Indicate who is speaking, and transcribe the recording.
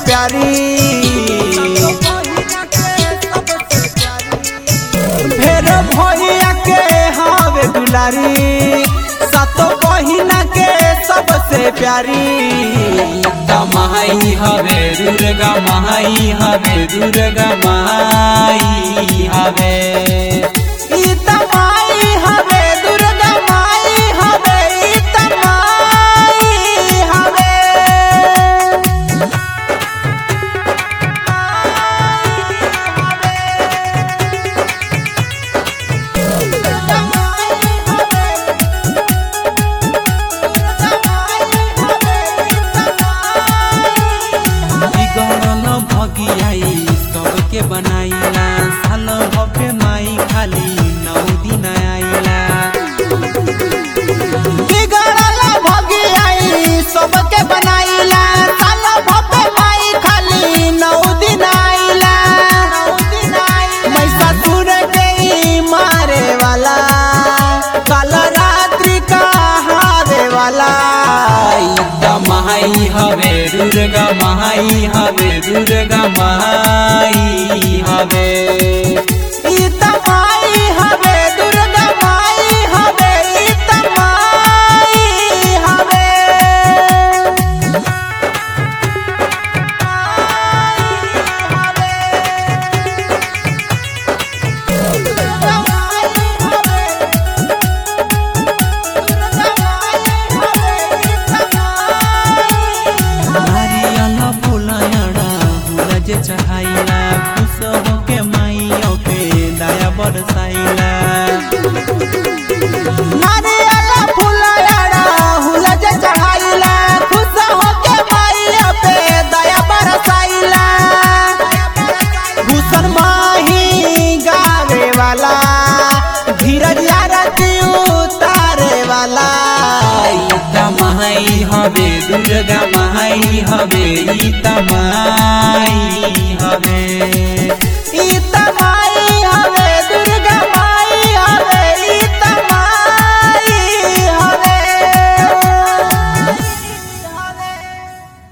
Speaker 1: प्यारी फेर भैया के हवे दुलारी सातो बहिना के सबसे प्यारी
Speaker 2: दुर्गा माई हवे दुर्गा माई हवे दुर्गा माई हवे
Speaker 1: ई त माई हवे दुर्गा माई हवे ई त माई हवे
Speaker 2: बिगड़ल भगियाई सबके बनाइला साल भव्य माई खाली नौ दिन आइला
Speaker 1: बिगड़ल भगियाई सबके बनाइला साल भपे माई खाली नौ दिन आइला महिषासुर के ई मारे वाला काल रात्रि का हारे वाला
Speaker 2: दुर्गा माई हवे दुर्गा माई हवे दुर्गा माई हवे
Speaker 1: ई त माई हवे दुर्गा माई हवे ई त माई हवे
Speaker 2: नारियल फुलायड़ा हुला जे चढ़ाइला खुश होके माई ओके दया बरसाइला
Speaker 1: नारियल फुलायड़ा हुला जे चढ़ाइला खुश होके माई पे दया बरसाइला भूषण माही गावे वाला धीरज आरती उतारे वाला
Speaker 2: दुर्गा माई हवे दुर्गा माई हवे ई त माई